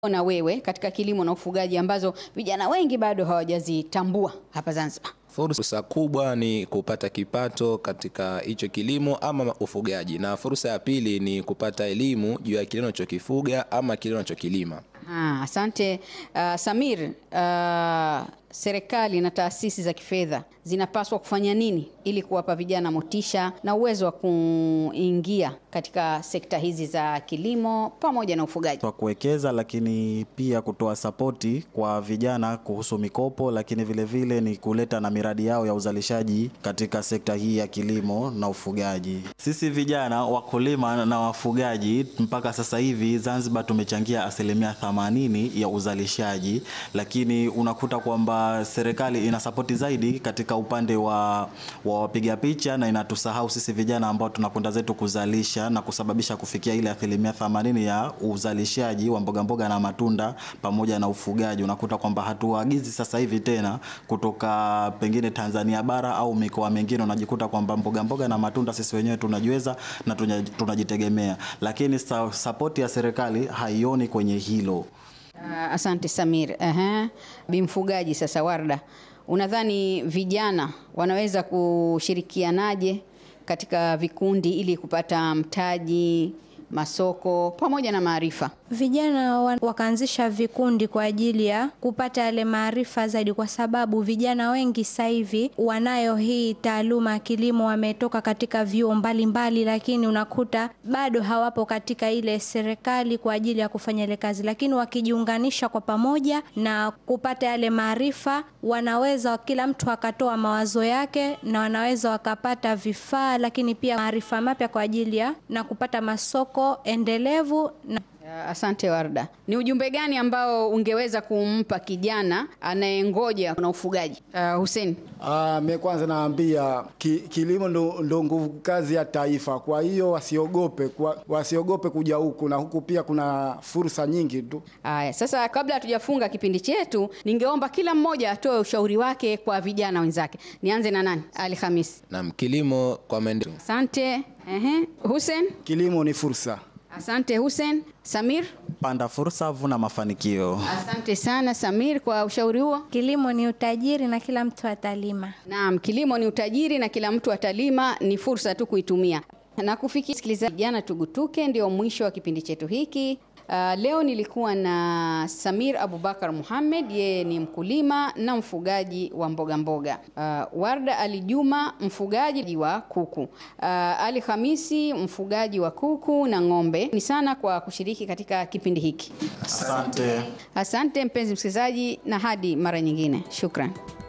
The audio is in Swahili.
na wewe katika kilimo na ufugaji ambazo vijana wengi bado hawajazitambua hapa Zanzibar? Fursa kubwa ni kupata kipato katika hicho kilimo ama ufugaji, na fursa ya pili ni kupata elimu juu ya kile unachokifuga ama kile unachokilima. Ah, asante uh, Samir. Uh, serikali na taasisi za kifedha zinapaswa kufanya nini ili kuwapa vijana motisha na uwezo wa kuingia katika sekta hizi za kilimo pamoja na ufugaji? Kwa kuwekeza, lakini pia kutoa sapoti kwa vijana kuhusu mikopo, lakini vile vile ni kuleta na miradi yao ya uzalishaji katika sekta hii ya kilimo na ufugaji. Sisi vijana wakulima na wafugaji mpaka sasa hivi Zanzibar tumechangia asilimia 80 ya uzalishaji, lakini unakuta kwamba serikali ina sapoti zaidi katika upande wa, wa wapiga picha na inatusahau sisi vijana ambao tunakwenda zetu kuzalisha na kusababisha kufikia ile asilimia 80 ya uzalishaji wa mboga mboga na matunda pamoja na ufugaji. Unakuta kwamba hatuagizi sasa hivi tena kutoka pengine Tanzania bara au mikoa mingine, unajikuta kwamba mboga mboga na matunda sisi wenyewe tunajiweza na tunajitegemea, lakini sapoti ya serikali haioni kwenye hilo. Uh, asante Samir. Aha. Bimfugaji sasa, Warda, unadhani vijana wanaweza kushirikianaje katika vikundi ili kupata mtaji, masoko pamoja na maarifa? Vijana wakaanzisha vikundi kwa ajili ya kupata yale maarifa zaidi, kwa sababu vijana wengi sasa hivi wanayo hii taaluma ya kilimo, wametoka katika vyuo mbalimbali, lakini unakuta bado hawapo katika ile serikali kwa ajili ya kufanya ile kazi, lakini wakijiunganisha kwa pamoja na kupata yale maarifa, wanaweza kila mtu akatoa mawazo yake na wanaweza wakapata vifaa, lakini pia maarifa mapya kwa ajili ya na kupata masoko endelevu na Asante Warda, ni ujumbe gani ambao ungeweza kumpa kijana anayengoja na ufugaji? Uh, Hussein. Ah, mimi kwanza naambia ki, kilimo ndo, ndo nguvu kazi ya taifa. Kwa hiyo wasiogope, kwa, wasiogope kuja huku na huku pia kuna fursa nyingi tu. Aya, sasa kabla hatujafunga kipindi chetu, ningeomba kila mmoja atoe ushauri wake kwa vijana wenzake. Nianze na nani? Ali Khamis. Naam, kilimo kwa maendeleo. Asante. Ehe. Hussein. Kilimo ni fursa. Asante Hussein. Samir. Panda fursa, vuna mafanikio. Asante sana Samir kwa ushauri huo. Kilimo ni utajiri na kila mtu atalima. Naam, kilimo ni utajiri na kila mtu atalima, ni fursa tu kuitumia. Na kufikia sikilizaji, jana tugutuke, ndio mwisho wa kipindi chetu hiki. Uh, leo nilikuwa na Samir Abubakar Muhammad, yeye ni mkulima na mfugaji wa mboga mboga. Uh, Warda Ali Juma mfugaji wa kuku. Uh, Ali Hamisi mfugaji wa kuku na ng'ombe. Ni sana kwa kushiriki katika kipindi hiki. Asante. Asante mpenzi msikilizaji, na hadi mara nyingine. Shukran.